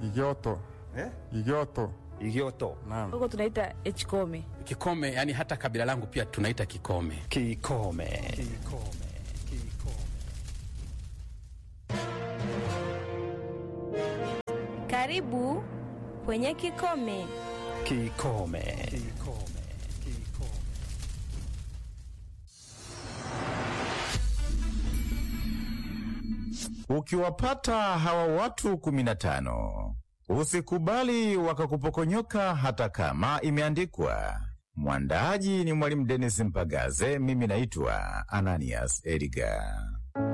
Igioto. Eh? Igioto. Igioto. Naam. huko tunaita echkome. Kikome, yani hata kabila langu pia tunaita Kikome. Kikome. Karibu kwenye Kikome. Kikome. Ukiwapata hawa watu kumi na tano usikubali wakakupokonyoka hata kama imeandikwa. Mwandaaji ni Mwalimu Denis Mpagaze, mimi naitwa Ananias Edgar.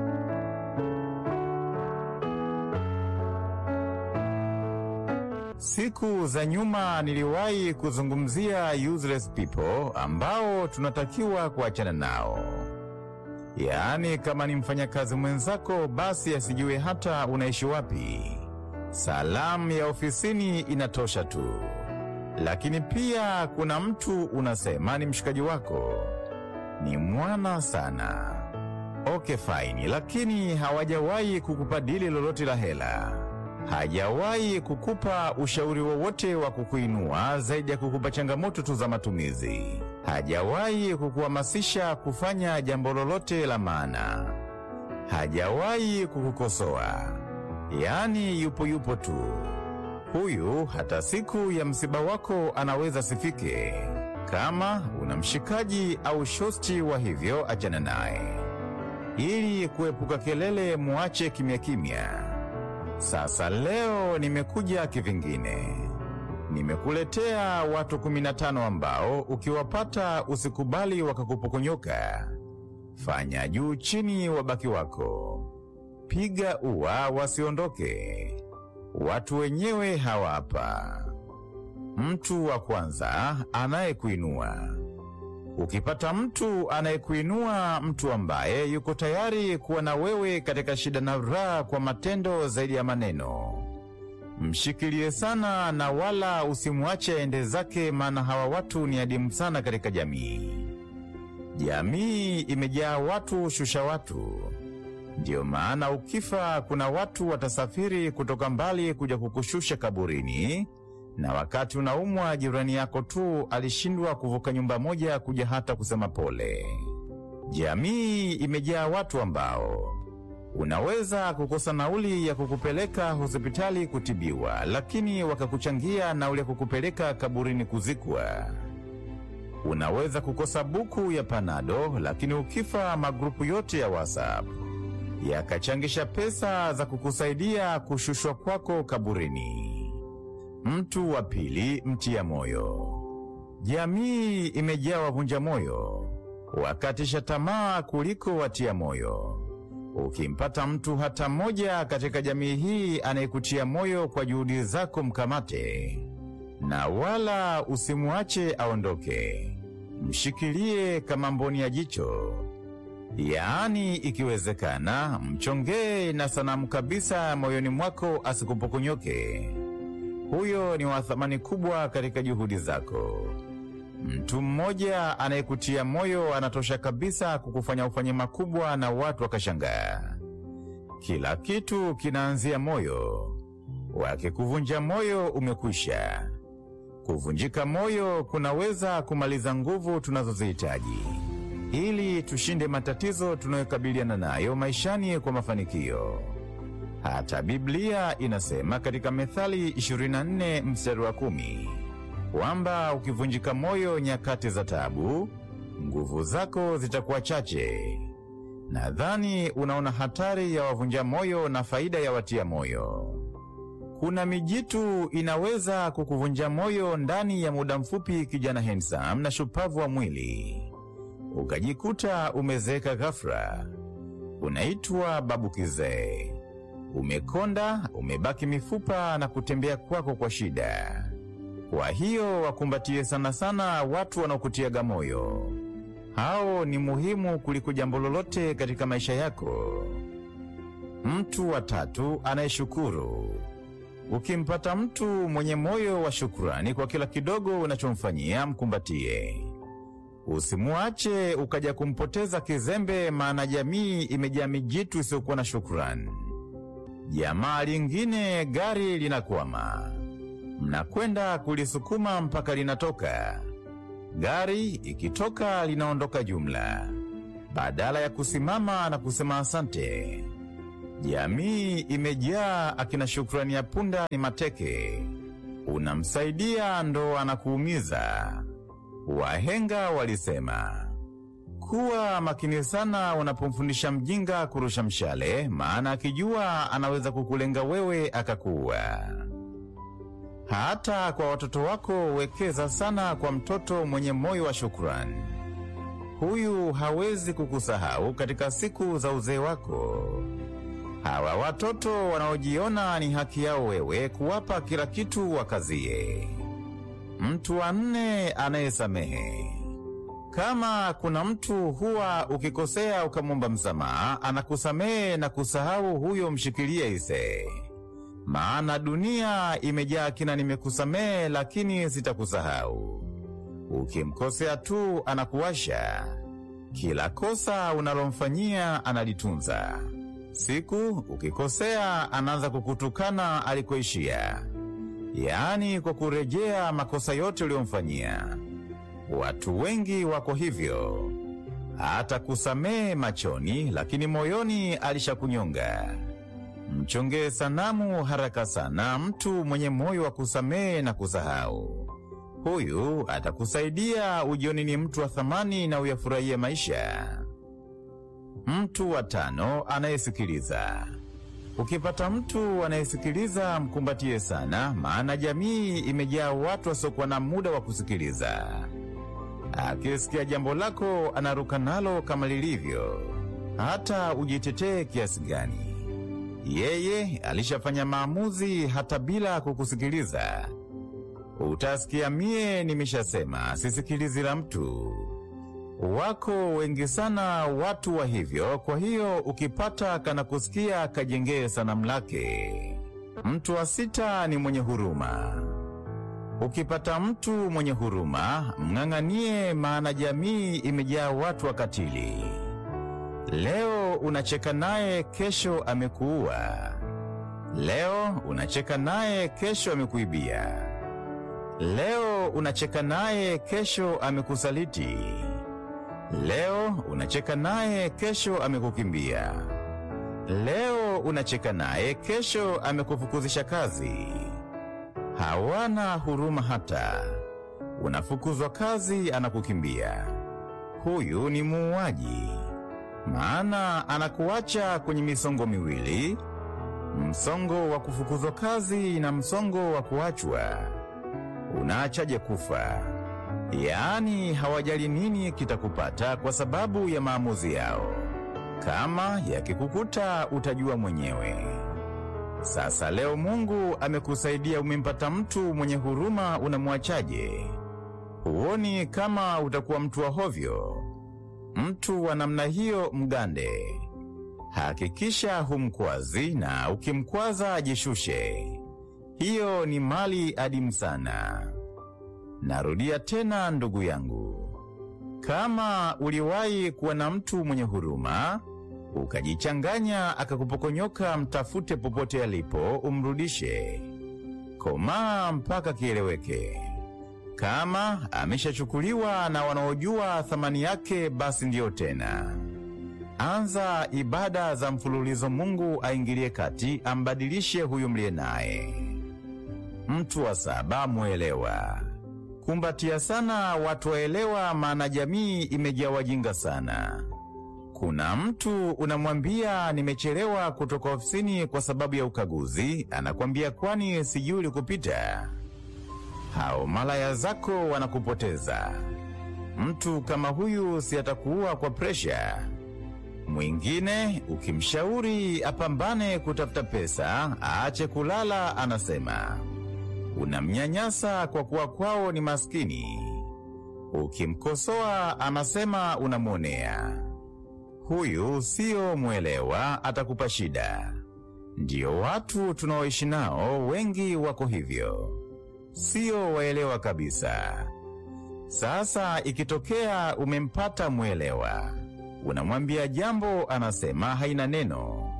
Siku za nyuma niliwahi kuzungumzia useless people ambao tunatakiwa kuachana nao. Yaani, kama ni mfanyakazi mwenzako, basi asijue hata unaishi wapi. Salamu ya ofisini inatosha tu. Lakini pia kuna mtu unasema ni mshikaji wako, ni mwana sana. Okay, fine, lakini hawajawahi kukupa dili lolote la hela, hajawahi kukupa ushauri wowote wa kukuinua zaidi ya kukupa changamoto tu za matumizi, hajawahi kukuhamasisha kufanya jambo lolote la maana, hajawahi kukukosoa, yaani yupo yupo tu. Huyu hata siku ya msiba wako anaweza sifike. Kama una mshikaji au shosti wa hivyo, achana naye ili kuepuka kelele, muache kimya kimya. Sasa leo nimekuja kivingine, nimekuletea watu 15 ambao ukiwapata usikubali wakakupokonyoka. Fanya juu chini, wabaki wako, piga ua wasiondoke. Watu wenyewe hawa hapa. Mtu wa kwanza anayekuinua. Ukipata mtu anayekuinua, mtu ambaye yuko tayari kuwa na wewe katika shida na raha kwa matendo zaidi ya maneno, mshikilie sana na wala usimwache aende zake, maana hawa watu ni adimu sana katika jamii. Jamii imejaa watu shusha watu. Ndiyo maana ukifa, kuna watu watasafiri kutoka mbali kuja kukushusha kaburini, na wakati unaumwa, jirani yako tu alishindwa kuvuka nyumba moja kuja hata kusema pole. Jamii imejaa watu ambao unaweza kukosa nauli ya kukupeleka hospitali kutibiwa, lakini wakakuchangia nauli ya kukupeleka kaburini kuzikwa. Unaweza kukosa buku ya panado, lakini ukifa, magrupu yote ya WhatsApp yakachangisha pesa za kukusaidia kushushwa kwako kaburini. Mtu wa pili, mtia moyo. Jamii imejaa wavunja moyo, wakatisha tamaa kuliko watia moyo. Ukimpata mtu hata mmoja katika jamii hii anayekutia moyo kwa juhudi zako, mkamate na wala usimwache aondoke, mshikilie kama mboni ya jicho. Yaani, ikiwezekana mchongee na sanamu kabisa moyoni mwako, asikupokonyoke. Huyo ni wa thamani kubwa katika juhudi zako. Mtu mmoja anayekutia moyo anatosha kabisa kukufanya ufanye makubwa na watu wakashangaa. Kila kitu kinaanzia moyo. Wakikuvunja moyo, umekwisha. Kuvunjika moyo kunaweza kumaliza nguvu tunazozihitaji ili tushinde matatizo tunayokabiliana nayo maishani kwa mafanikio. Hata Biblia inasema katika Methali 24 mstari wa kumi kwamba ukivunjika moyo nyakati za taabu, nguvu zako zitakuwa chache. Nadhani unaona hatari ya wavunja moyo na faida ya watia moyo. Kuna mijitu inaweza kukuvunja moyo ndani ya muda mfupi, kijana handsome na shupavu wa mwili ukajikuta umezeeka ghafla, unaitwa babu kizee, umekonda, umebaki mifupa na kutembea kwako kwa shida. Kwa hiyo wakumbatie sana sana watu wanaokutiaga moyo. Hao ni muhimu kuliko jambo lolote katika maisha yako. Mtu wa tatu anayeshukuru. Ukimpata mtu mwenye moyo wa shukrani kwa kila kidogo unachomfanyia, mkumbatie. Usimwache ukaja kumpoteza kizembe, maana jamii imejaa mijitu isiyokuwa na shukrani. Jamaa lingine gari linakwama, mnakwenda kulisukuma mpaka linatoka. Gari ikitoka linaondoka jumla, badala ya kusimama na kusema asante. Jamii imejaa akina shukrani ya punda ni mateke, unamsaidia ndo anakuumiza. Wahenga walisema kuwa makini sana unapomfundisha mjinga kurusha mshale, maana akijua anaweza kukulenga wewe akakuua. Hata kwa watoto wako wekeza sana kwa mtoto mwenye moyo wa shukrani. Huyu hawezi kukusahau katika siku za uzee wako. Hawa watoto wanaojiona ni haki yao wewe kuwapa kila kitu wakazie. Mtu wa nne anayesamehe. Kama kuna mtu huwa ukikosea ukamwomba msamaha, anakusamehe na kusahau, huyo mshikilie ise. Maana dunia imejaa kina nimekusamehe lakini sitakusahau. Ukimkosea tu anakuwasha. Kila kosa unalomfanyia analitunza. Siku ukikosea anaanza kukutukana alikoishia, yaani kwa kurejea makosa yote uliyomfanyia. Watu wengi wako hivyo, hata kusamehe machoni, lakini moyoni alishakunyonga. Mchongee sanamu haraka sana mtu mwenye moyo wa kusamehe na kusahau. Huyu atakusaidia ujioni ni mtu wa thamani na uyafurahie maisha. Mtu wa tano anayesikiliza. Ukipata mtu anayesikiliza mkumbatie sana, maana jamii imejaa watu wasiokuwa na muda wa kusikiliza. Akisikia jambo lako anaruka nalo kama lilivyo, hata ujitetee kiasi gani. Yeye alishafanya maamuzi hata bila kukusikiliza. Utasikia mie nimeshasema, sisikilizi la mtu. Wako wengi sana watu wa hivyo, kwa hiyo ukipata kana kusikia kajengee sanamu lake. Mtu wa sita ni mwenye huruma. Ukipata mtu mwenye huruma, mng'ang'anie, maana jamii imejaa watu wakatili. Leo unacheka naye, kesho amekuua. Leo unacheka naye, kesho amekuibia. Leo unacheka naye, kesho amekusaliti. Leo unacheka naye, kesho amekukimbia. Leo unacheka naye, kesho amekufukuzisha kazi. Hawana huruma hata. Unafukuzwa kazi, anakukimbia. Huyu ni muuaji, maana anakuacha kwenye misongo miwili, msongo wa kufukuzwa kazi na msongo wa kuachwa. Unaachaje kufa? Yaani hawajali nini kitakupata kwa sababu ya maamuzi yao. Kama yakikukuta utajua mwenyewe. Sasa leo Mungu amekusaidia, umempata mtu mwenye huruma, unamwachaje? Huoni kama utakuwa mtu wa hovyo? Mtu wa namna hiyo mgande. Hakikisha humkwazi, na ukimkwaza ajishushe. Hiyo ni mali adimu sana. Narudia tena ndugu yangu, kama uliwahi kuwa na mtu mwenye huruma ukajichanganya akakupokonyoka, mtafute popote alipo, umrudishe. Komaa mpaka kieleweke. Kama ameshachukuliwa na wanaojua thamani yake, basi ndiyo tena. Anza ibada za mfululizo, Mungu aingilie kati, ambadilishe huyu mliye naye. Mtu wa saba, mwelewa. Kumbatia sana watu waelewa, maana jamii imejaa wajinga sana. Kuna mtu unamwambia nimechelewa kutoka ofisini kwa sababu ya ukaguzi, anakwambia kwani sijui ulikupita. Hao malaya zako wanakupoteza. Mtu kama huyu si atakuua kwa presha. Mwingine ukimshauri apambane kutafuta pesa, aache kulala, anasema unamnyanyasa kwa kuwa kwao ni maskini. Ukimkosoa anasema unamwonea. Huyu siyo mwelewa, atakupa shida. Ndiyo watu tunaoishi nao, wengi wako hivyo, sio waelewa kabisa. Sasa ikitokea umempata mwelewa, unamwambia jambo, anasema haina neno.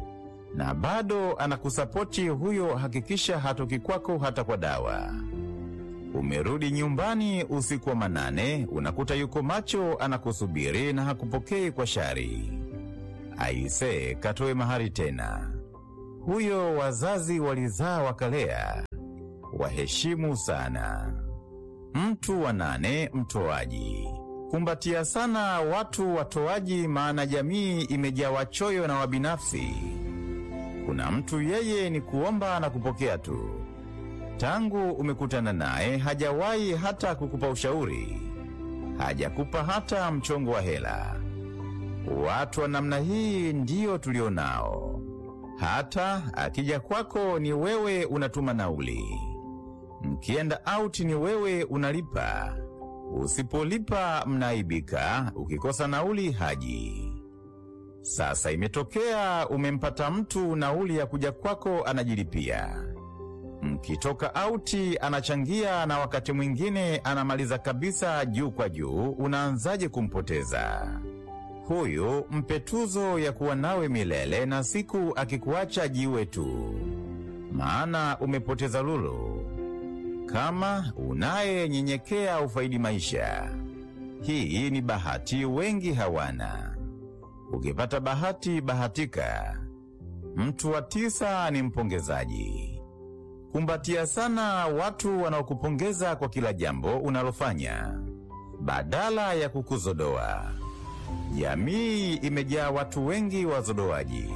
na bado anakusapoti huyo, hakikisha hatoki kwako hata kwa dawa. Umerudi nyumbani usiku wa manane, unakuta yuko macho anakusubiri na hakupokei kwa shari. Aise, katoe mahari tena. Huyo wazazi walizaa wakalea, waheshimu sana. Mtu wa nane, mtoaji. Kumbatia sana watu watoaji, maana jamii imejaa wachoyo na wabinafsi. Kuna mtu yeye ni kuomba na kupokea tu. Tangu umekutana naye hajawahi hata kukupa ushauri, hajakupa hata mchongo wa hela. Watu wa namna hii ndiyo tulionao. Hata akija kwako ni wewe unatuma nauli, mkienda out ni wewe unalipa. Usipolipa mnaibika, ukikosa nauli haji. Sasa imetokea umempata mtu nauli ya kuja kwako anajilipia, mkitoka auti anachangia, na wakati mwingine anamaliza kabisa juu kwa juu. Unaanzaje kumpoteza huyu? Mpe tuzo ya kuwa nawe milele, na siku akikuacha jiwe tu, maana umepoteza lulu. Kama unayenyenyekea ufaidi maisha, hii ni bahati wengi hawana. Ukipata bahati, bahatika. Mtu wa tisa ni mpongezaji. Kumbatia sana watu wanaokupongeza kwa kila jambo unalofanya badala ya kukuzodoa. Jamii imejaa watu wengi wazodoaji,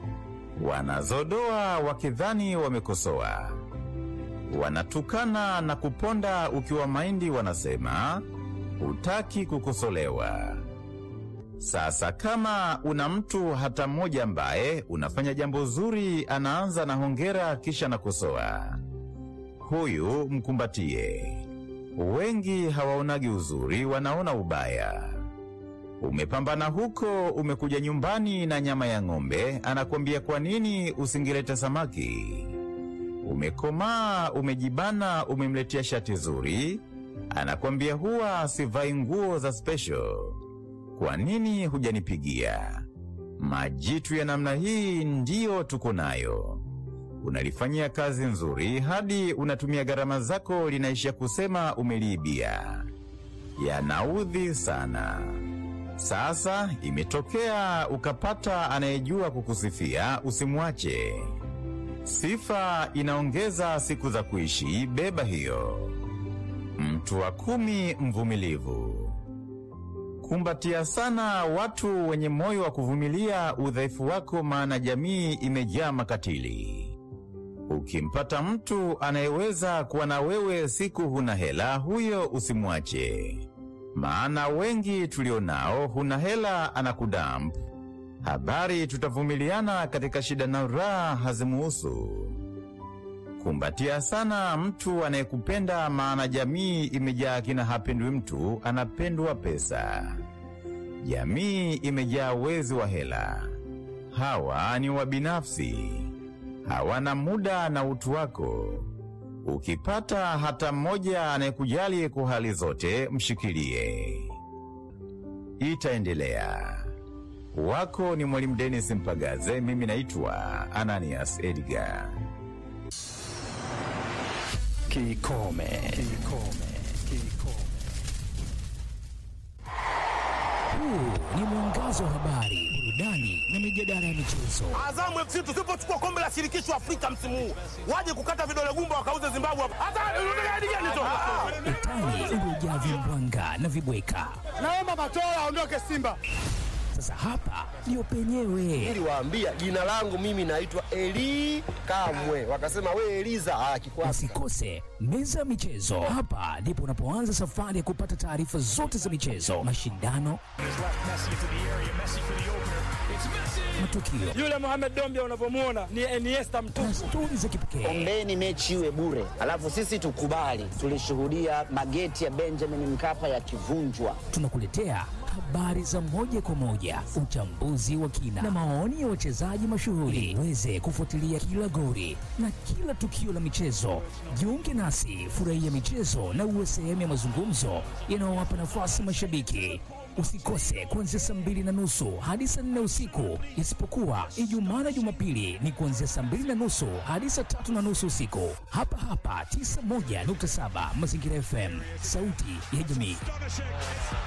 wanazodoa wakidhani wamekosoa, wanatukana na kuponda ukiwa maindi, wanasema hutaki kukosolewa. Sasa kama una mtu hata mmoja ambaye unafanya jambo zuri, anaanza na hongera, kisha nakosoa, huyu mkumbatie. Wengi hawaonagi uzuri, wanaona ubaya. Umepambana huko, umekuja nyumbani na nyama ya ng'ombe, anakwambia kwa nini usingilete samaki? Umekomaa, umejibana, umemletea shati zuri, anakwambia huwa sivai nguo za special. Kwa nini hujanipigia? Majitu ya namna hii ndiyo tuko nayo. Unalifanyia kazi nzuri hadi unatumia gharama zako, linaishia kusema umeliibia. Yanaudhi sana. Sasa imetokea ukapata anayejua kukusifia, usimwache. Sifa inaongeza siku za kuishi, beba hiyo. Mtu wa kumi, mvumilivu. Kumbatia sana watu wenye moyo wa kuvumilia udhaifu wako, maana jamii imejaa makatili. Ukimpata mtu anayeweza kuwa na wewe siku huna hela, huyo usimwache, maana wengi tulionao, huna hela anakudamp. Habari tutavumiliana katika shida na raha hazimuhusu. Kumbatia sana mtu anayekupenda, maana jamii imejaa kina hapendwi mtu, anapendwa pesa. Jamii imejaa wezi wa hela, hawa ni wabinafsi, hawana muda na utu wako. Ukipata hata mmoja anayekujali kwa hali zote, mshikilie, itaendelea. Wako ni Mwalimu Dennis Mpagaze, mimi naitwa Ananias Edgar. Kikome. Kikome. Kikome. Huu ni mwangazo wa habari, burudani na mijadala ya michezo. Azamu FC tusipochukua kombe la shirikisho Afrika msimu huu, waje kukata vidole gumba wakauze Zimbabwe hapa. Hata unataka hadi gani tu? Utani uliojaa vimbwanga na vibweka. Naomba Matola aondoke Simba. Sasa hapa ndio penyewe. Niliwaambia jina langu mimi naitwa Eli Kamwe, wakasema we Eliza. Ah, kikwasi Usikose meza ya michezo. Hapa ndipo unapoanza safari ya kupata taarifa zote za michezo, mashindano, matukio Yule Mohamed Dombia unavyomwona ni Iniesta mtupu. na stori za kipekee. Ombeni mechi iwe bure, alafu sisi tukubali. Tulishuhudia mageti ya Benjamin Mkapa yakivunjwa. Tunakuletea habari za moja kwa moja, uchambuzi wa kina na maoni ya wachezaji mashuhuri, uweze kufuatilia kila goli na kila tukio la michezo. Jiunge nasi, furahia michezo na uwe sehemu ya mazungumzo yanayowapa nafasi mashabiki. Usikose kuanzia saa mbili na nusu hadi saa nne usiku, isipokuwa Ijumaa na Jumapili ni kuanzia saa mbili na nusu hadi saa tatu na nusu usiku, hapa hapa 91.7 Mazingira FM, sauti ya jamii.